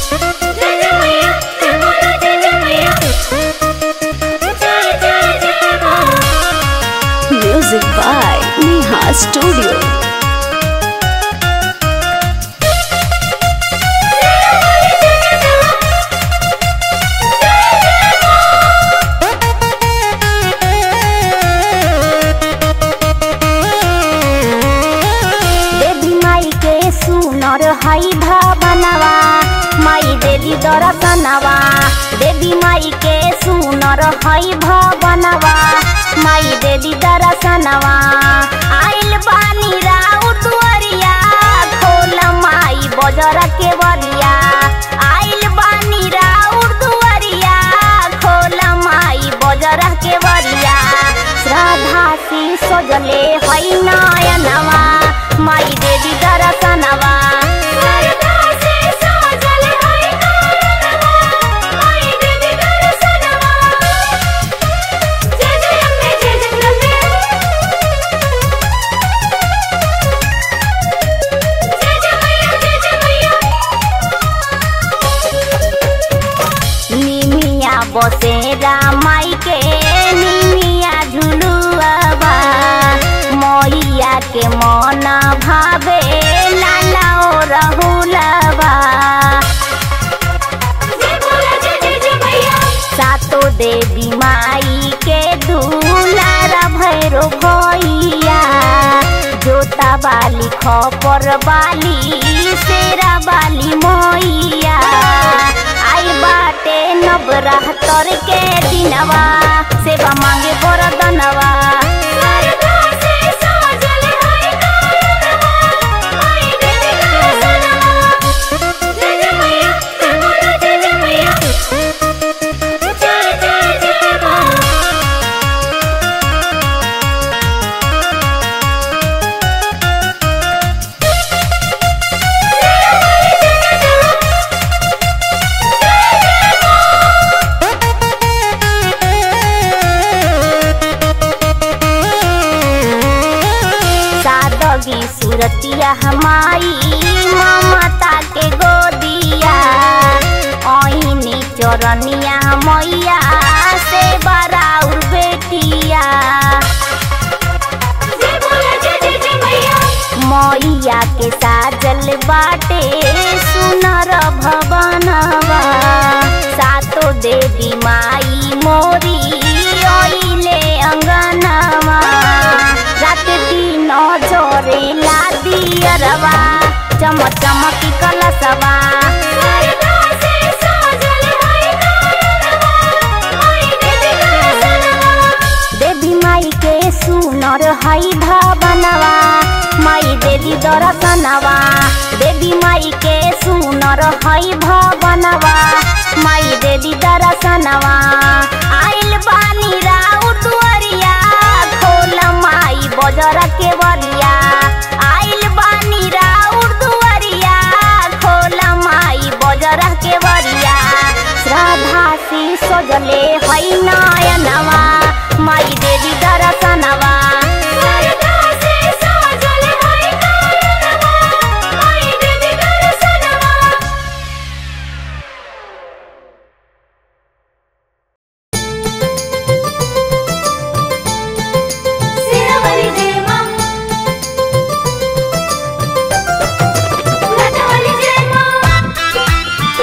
Music by Neha Studio. देवी माई के सुनर हई भवनवा माई देवी दर्शनवा देवी माई के सुनर हई भवनवा माई देवी दर्शनवा आइल बानी राउ दुआरिया खोल माई बजर के बरिया आइल बानी राउ दुआरिया खोल माई बजर के बरिया श्रद्धा से सजले हई नयनवा माई देवी दर्शनवा श्रद्धा से सजले हई नयनवा माई देवी दर्शनवा जय जय अम्बे जय जगदम्बे जय जय मैया जय जय मैया निमिया बसेरा माई के निमिया झुलुआबा मैया के मन भावे लाला ओ रहुलबा सातो देवी माई के दुलार भैरो भैया जोता बाली खपर बाली शेरा बाली मैया आई बाटे नवरात्र के दिनवा सेवा मांगे बरदनवा सादगी सूरतिया हमाई ममता के गोदिया ओइनी चरनिया मैया से बराउर बेटिया मैया के साजल बाटे सुनर भवनवा सातो देवी माई मोरी ओइले अंगनवा रात दिन जोरे ला दियरवा चम चमकी कलसवा देवी माई के सुनर हई भवनवा माई देवी दर्शनवा देवी माई के सुनर हई भवनवा माई देवी दर्शनवा आइल बानी राउ दुआरिया खोल माई बजर के बरिया आइल बानी राउ दुआरिया खोल माई बजर के बरिया श्रद्धा से सजले हई नयनवा माई देवी दर्शनवा श्रद्धा से सजले हई नयनवा माई देवी दर्शनवा सेवाली जय मां लटवाली जय मां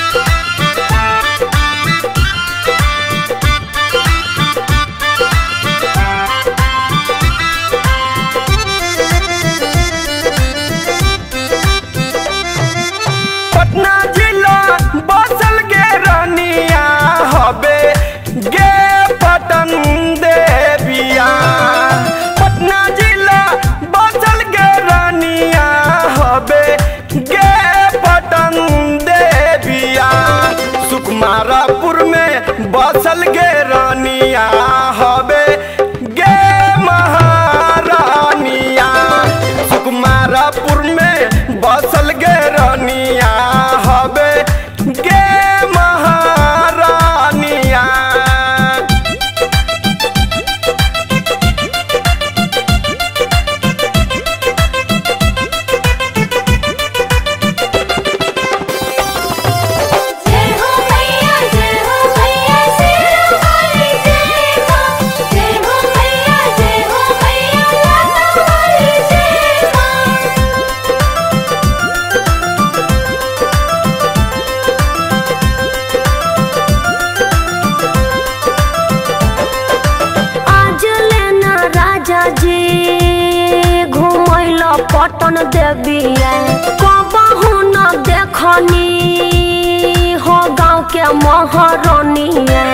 पटना जिला बसल के रनिया हबे गे पटन देविया पटना जिला बसल के रनिया हबे गे पटन देविया सुकुमारापुर में बसल के रनिया हबे गे महारानिया सुकुमारापुर में बसल गे रनिया हबे गे महारानिया अपन देविया कबहू न देखनी हो गाँव के महारानिया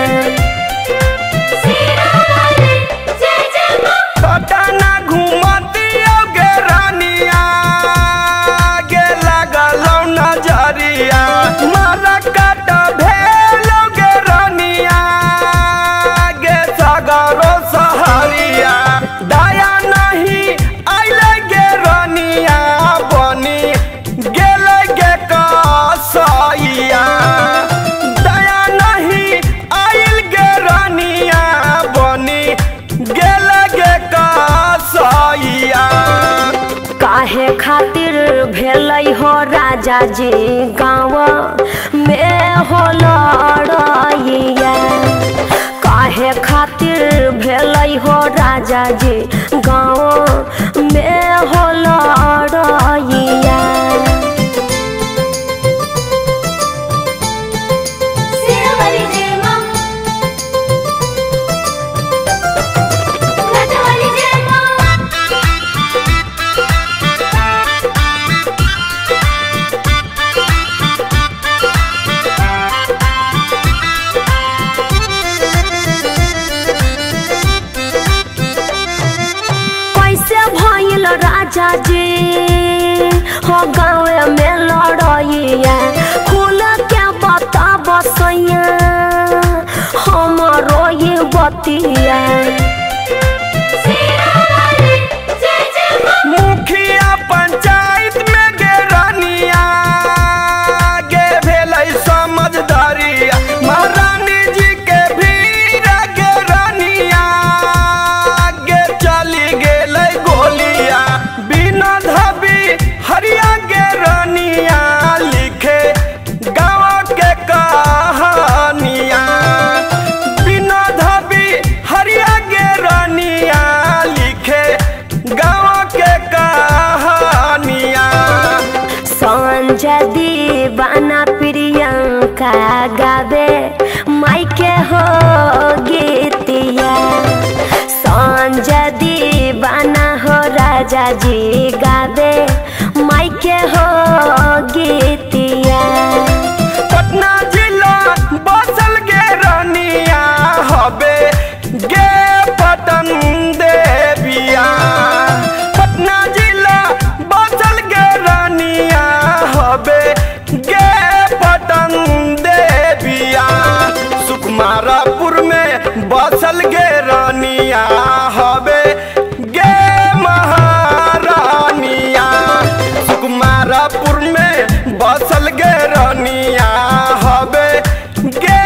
पटना घूमती गे रानिया गे लगल नजरिया मारा काट भेल गे रानिया गे सगरो सहरिया दया नहीं अइले गे रानिया बनी गेल गे कसैया दया नहीं आइल गे रानिया बनी गेल गे कसैया काहे खातिर भेलै हो राजा जी गाँव में हो लड़ैया काहे खातिर भेलै हो राजा जी गाँव में हो लड़ैया सेवाली जय मां नटवाली जय मां कैसे भइल राजा जी हो गाँव में लड़ैया खुल के बता बसैया हमरो ये बतिया सेवाली जय जय मां मुखिया पंचायत में गे रानिया गे भेलै समझदारिया महारानी जी के भीड़ गे रानिया गे चली गेलै गोलिया बिना धबी हरिया गे रानिया लिखे गाँव के कहानिया बिना धबी हरिया गे रानिया लिखे गाँव के कहानिया संजय दीवाना प्रियंका गावे माइके हो गीतिया संजय दीवाना हो राजा जी गावे माइके हो गीतिया पटना जिला बसल गे रानिया हबे गे पटन देविया पटना जिला बसल गे रानिया हबे गे पटन देविया सुकुमारापुर में बसल गे रानिया हबे गे महारानिया सुकुमारापुर में बसल गे रानिया हबे गे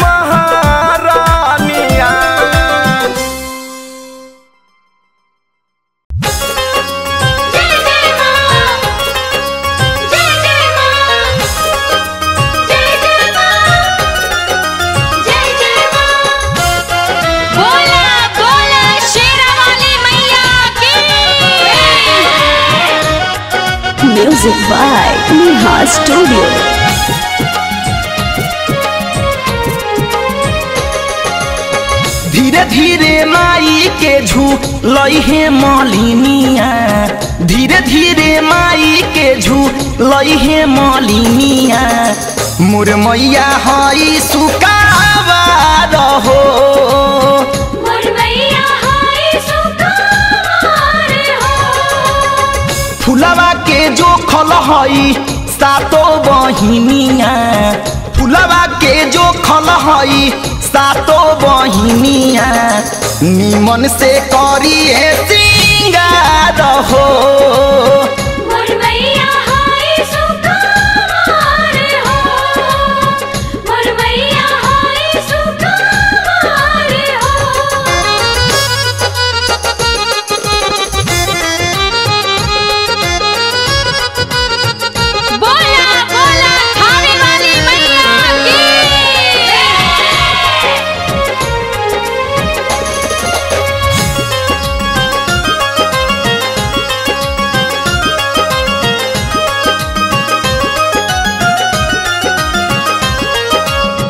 महारानिया जय जय मां जय जय मां जय जय मां जय जय मां बोला बोला शेरावाली मैया की Music by Neha Studio. धीरे धीरे माई के झूलई हे मलिनिया धीरे धीरे माई के झूलई हे मलिनिया मोर मैया हई सुकावा रहो मोर मैया हाय सुकुमार हो फुलवा के जो खल हई सातो बहिनिया फुलवा के जो खल हई सातो बहिनिया निमन से करिए सिंगार हो मोर मैया हाय सुकुमार हो मोर मैया हाय सुकुमार हो बोला बोला खाने वाली मैया की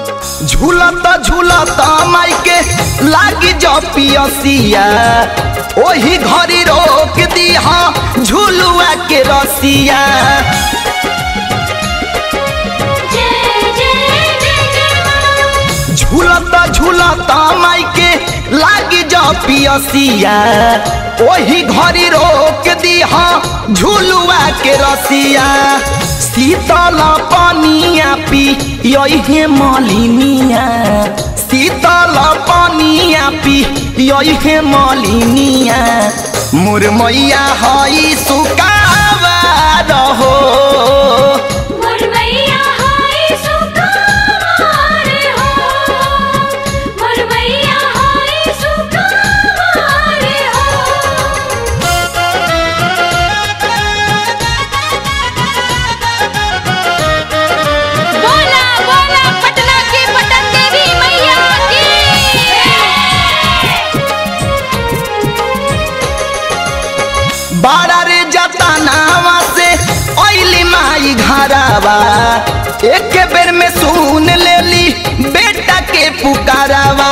झूलत झूलत माई के लागी जो पियसिया ओही घड़ी रोक दिहा झुलुआ के रसिया झूलता झूलता माई के लागी जा पियसिया ओही घड़ी रोक दिहा झुलुआ के रसिया शीतल पानिया पी यही मलिनिया शीतल पानिया पी यही मलिनिया मुरमैया हई सुकावा रहो बोला बोला पटना की पटन देवी मैया की बारा रे जाता नावा से ओइली माई घरावा एक बेर में सुन लेली बेटा के पुकारावा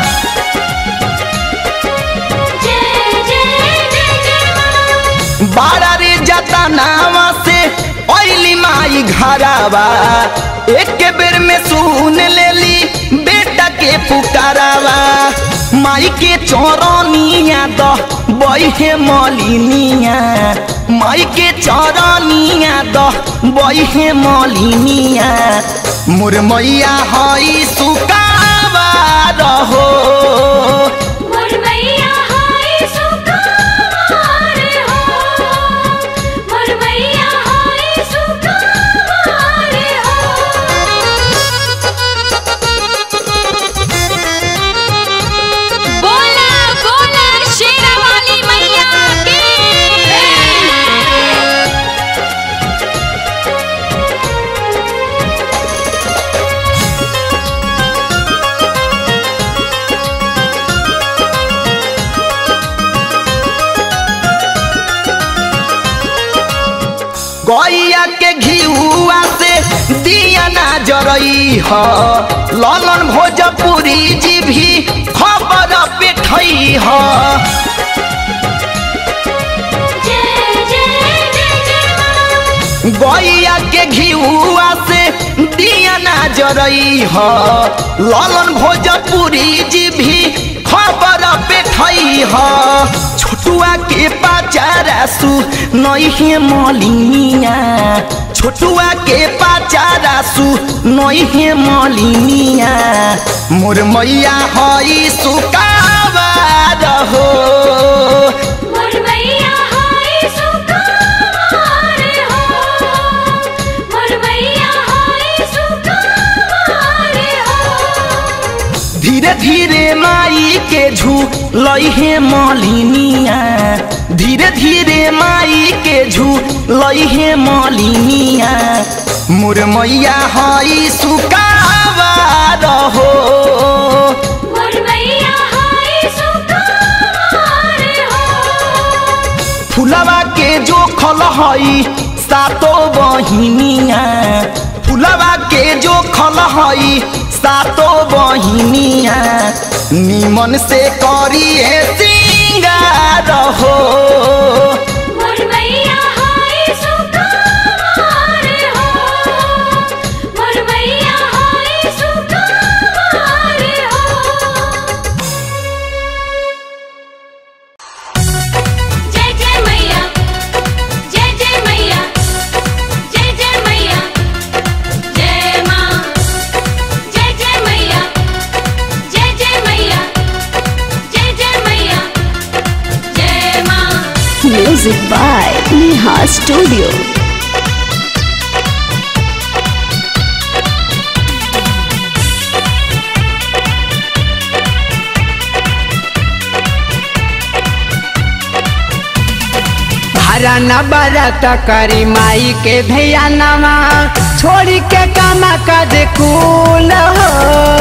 बारा रे जाता नावा से ओइली माई घरावा एक बेर में सुन लेली बेटा के पुकारावा माई के चौरनिया द बहे मलिनिया माई के चौरनिया द बहे मलिनिया मुरमैया हई सुकावा रहो बोला बोला शेरा वाली मैया की गैया के घिउआ से दिया ना जरई ह ललन भोजपुरी जी भी खबर पे खई ह गैया के घिउआ से दिया ना जरई ह ललन भोजपुरी जी भी खबर पे खई ह छोटुआ के पाचारा सु नई मलिनिया छोटुआ के पाचारा सु नई मलिनिया मोर मैया हई सुकावा रहो धीरे धीरे माई के झू लइहे मलिनिया धीरे धीरे माई के झू लइहे मलिनिया मोर मैया हई सुकावा रहो फुलवा के जो खल हई सातो बहिनिया फुलवा के जो खल हई सातो बहिनिया निमन से करिए सिंगार हो जय जय मैया जय जय मैया जय जय मैया जय माँ जय जय मैया जय जय मैया जय जय मैया जय माँ Music by Neha Studio. हरा न बरत करी माई के भैया नवा छोड़ी के काम कद कुल हो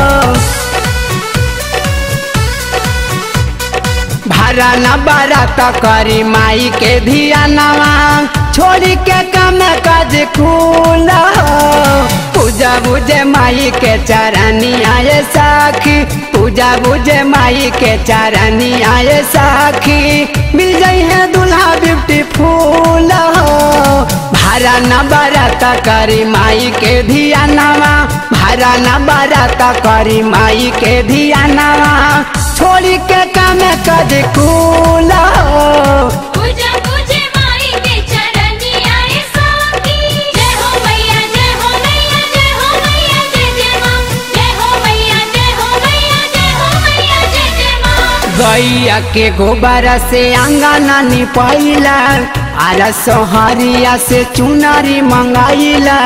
भरा न बरत करी माई के धिया नवा छोड़ी के काम कद कुल हो पूजा बुझे माई के चरनी आए सा साखी पूजा बुझे माई के चरनी आए साखी मिल जाई है दूल्हा ब्यूटीफुल हो भारा न बरत करी माई के धिया नवा भारा न बरत करी माई के धिया नवा छोड़ी के काम कद कूल हो पूजा पूजे माई के चरनी आए साकी जय हो मैया जय हो मैया जय हो मैया जय जय मां जय हो मैया जय हो मैया जय हो मैया जय जय मां गैया के गोबर से अंगना निपैला आर सोहरिया से चुनरी मंगाइला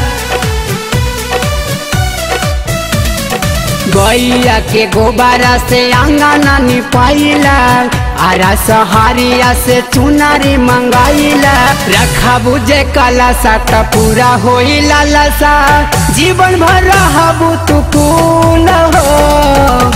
गैया के गोबर से अंगना निपैला आर सहारिया से चुनरी मंगाइला रखा बुझे कला सा त पूरा होई लालसा जीवन भर रहबू तू कूल हो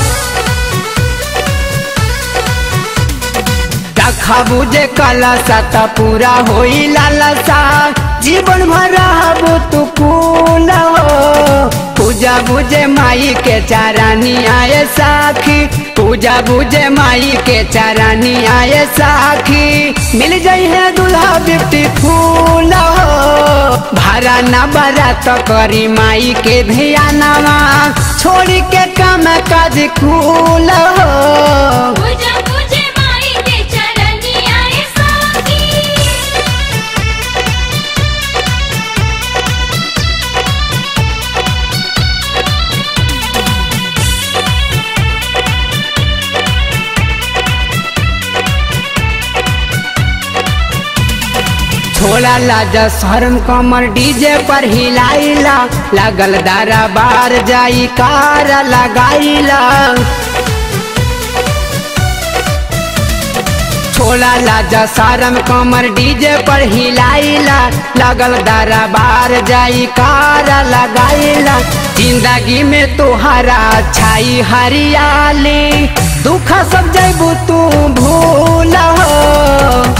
रखा बुझे कलसा त पूरा होई लालसा जीवन भर रहबू तू कूल हो पूजा बुझे माई के चारानी आए साखी पूजा बुझे माई के चारानी आए साखी मिल जाई है दूल्हा ब्यूटीफुल हो भारा न बरात करी माई के धियानवा छोड़ी के काम काज कूल हो पूजा पूजे माई के चरनी आए साकी छोड़ा लाजा शर्म कमर डीजे पर हिलाइला लागल दारा बार जाई कार लगाइला छोड़ा लाजा शर्म कमर डीजे पर हिलाइला लगल दारा बार जाई कार लगाइला जिंदगी में तोहरा छाई हरियाली दुख सब जैबू तू भूल हो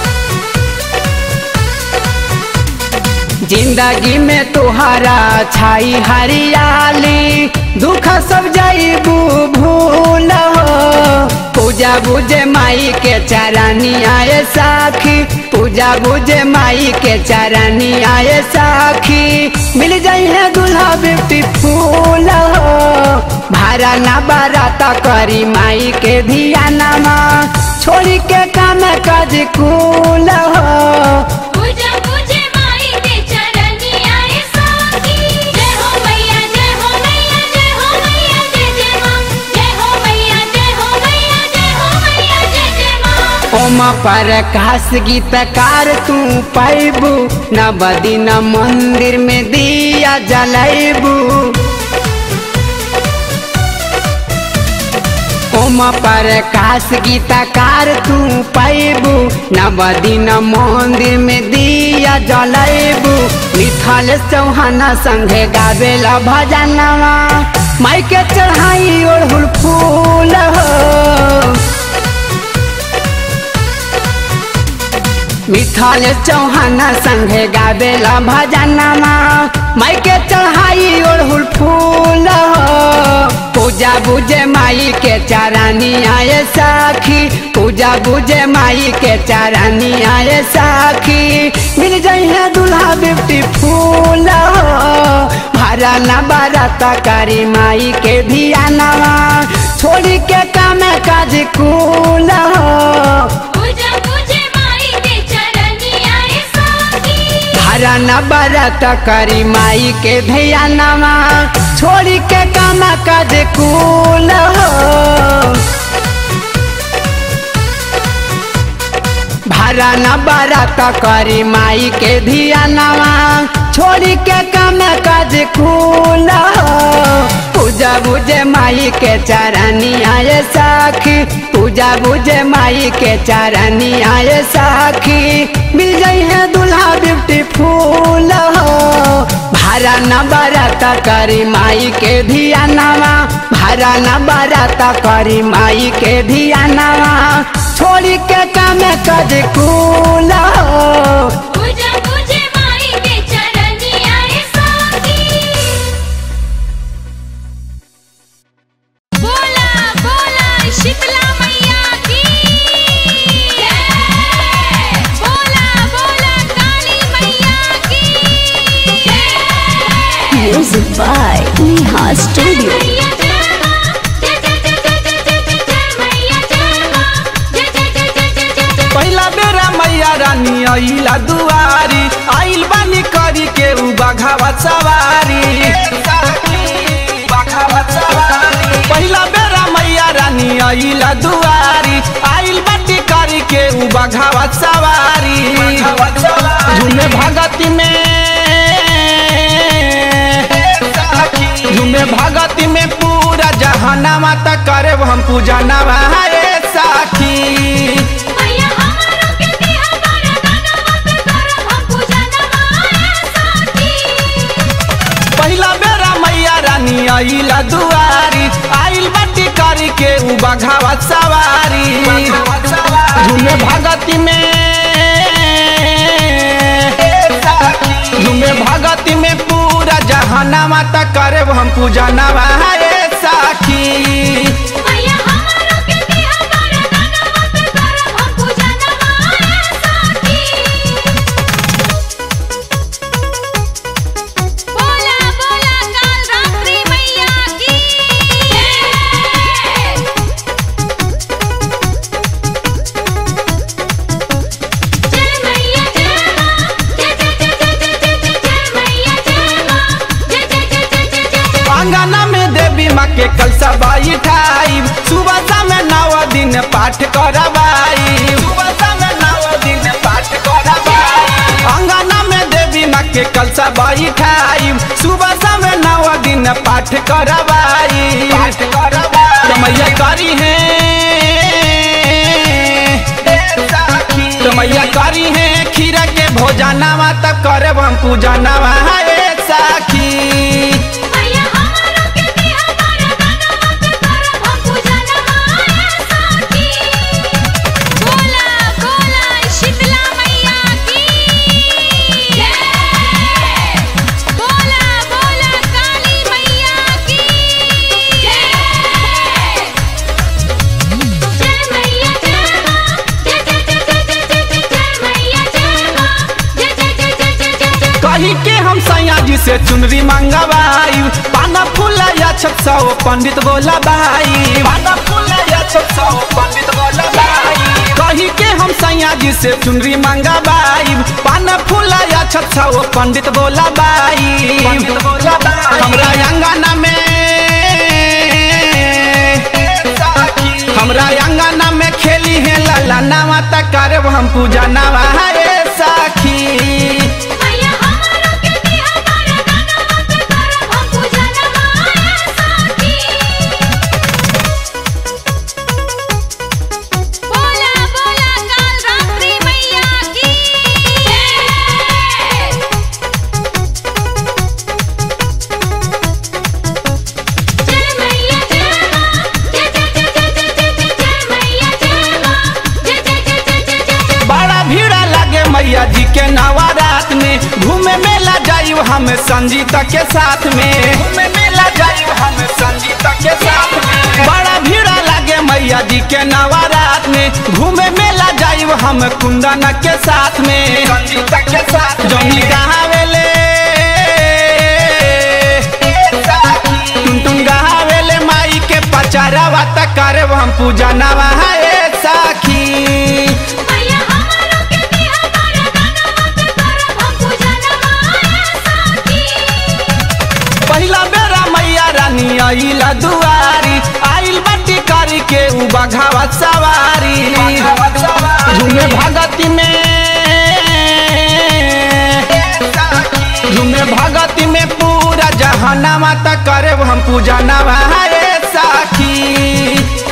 जिंदगी में तुहरा छाई हरियाली दुख सब जाइबू भूल हो पूजा बुझे माई के चरानी आए साखी पूजा बुझे माई के चरानी आए साखी मिल जाई है दूल्हा ब्यूटीफुल हो भारा ना बाराता करी माई के धियानमा छोड़ी के काम काज कूल हो पूजा पूजे माई के चरनी आए साकी जय हो मैया जय हो मैया जय हो मैया जय जय मां जय हो मैया जय हो मैया जय हो मैया जय जय मां ओम पर कास गीतकार तू पैबू नवदिन मंदिर में दिया जलैबू ओम पर कास गीतकार तू पैबू नवदिन मंदिर में दिया जलैबू मिथल चौहान संगे गावेला भजनवा माई के चढ़ाई ओढ़ुल फूल हो मिथल चौहान संगे गावेला भजनमा माई के चढ़ाई ओढ़ुल फूल हो पूजा बुझे माई के चारानी आए साखी पूजा बुझे माई के चारानी आए साखी मिल जाई है दूल्हा ब्यूटीफुल हो भारा न बारात करी माई के धियानवा छोड़ी के काम काज कूल हो पूजा पूजे माई के चरनी आए साकी भारा न बारात करी माई के धियानवा छोड़ी के काम काज कूल हो भारा न बारात करी माई के धियानवा छोड़ी के काम काज कूल हो पूजा बुझे माई के चरनी आए साखी पूजा बुझे माई के चरनी आए साखी मिल जाई है दूल्हा ब्यूटीफुल हो भारा न बारात करी माई के धियानवा भारा न बारात करी माई के धियानवा छोड़ी के काम कज कूल हो पूजा पूजे माई के चरनी आए साकी Music by Neha Studio. मैया जय मां जय जय जय जय जय जय जय जय मैया जय मां जय जय जय जय जय जय जय पहिला बेरा मैया रानी आइला दुआरी आइल बानी करी के उ बाघावा सवारी पहिला बेरा मैया रानी आइला दुआरी आइल बाटी करी के उ बाघावा सवारी झूमे भगती में झूमे भगती में पूरा जहानामा तक करे हम पूजा नवाए साखी मैया हमारो के दिया बरदानवा पे करब हम पूजा नवाए साथी पहिला बेरा मैया रानी आइला दुआरी आइल बाटी करी के उ बघावा सवारी झूमे भगती में झूमे भगती में पूरा जहानामा तक करे हम पूजा नवाए साखी मैया हमारो के दिया बरदानवा पे करब हम पूजा नवाए साथी बोला बोला काल रात्रि मैया की जय जय मैया जय मां जय जय जय जय जय जय जय जय मैया जय मां जय जय जय जय जय जय जय अंगना में देवी माँ के कलसा बाई ठाई सुबह शाम नव दिन पाठ करवाई सुबह शाम नव दिन पाठ करवाई अंगना में देवी माँ के कलसा बाई ठाई सुबह शाम नव दिन पाठ करवाई पाठ करवाई मैया करी है तो मैया करी है खीरा के भोजनवा तक करे हम पूजा नवा साखी मैया हमारो के दिया बरदानवा पे करब हम पूजा नवाए साथी बोला बोला शीतला मैया की जय बोला बोला काली मैया की जय जय मैया जय मां जय जय जय जय जय जय जय जय मैया जय मां जय जय जय जय जय जय जय कही के हम सैया जी से चुनरी मंगवाई पाना फूल या छत सौ पंडित बोला बाई पाना फूल या छत सौ पंडित बोला बाई कही के हम सैया जी से चुनरी मंगवाई पाना फूल या छत सौ पंडित बोला बाई पंडित बोला बाई हमरा अंगना में हमरा अंगना में खेली है लला नवा तक करे हम पूजा नवा साखी मैया हमारो के दिया बरदानवा पे करब हम पूजा नवाए साथी बोला बोला काल रात्रि मैया की जय जय मैया जय मां जय जय जय जय जय जय जय जय मैया जय मां जय जय जय जय जय जय जय बड़ा भीड़ा लगे मैया जी के नवरात में घूमे मेला जायु हम संजीता के साथ में घूमे मेला जायु हम संजीता के साथ में बड़ा भीड़ा लगे मैया जी के नवरात में घूमे मेला जायु हम कुंदन के साथ में संजीता के साथ जमी गहावेले टुन टुन गहावेले माई के पचारावा तक करे हम पूजा नवा साखी मैया हमारो के दिया बरदानवा पे करब हम पूजा नवाए साथी पहिला बेरा मैया रानी आइला दुआरी आइल बाटी करी के उ बघावा सवारी झूमे भगती में झूमे भगती में पूरा जहानामा तक करे हम पूजा नवा साखी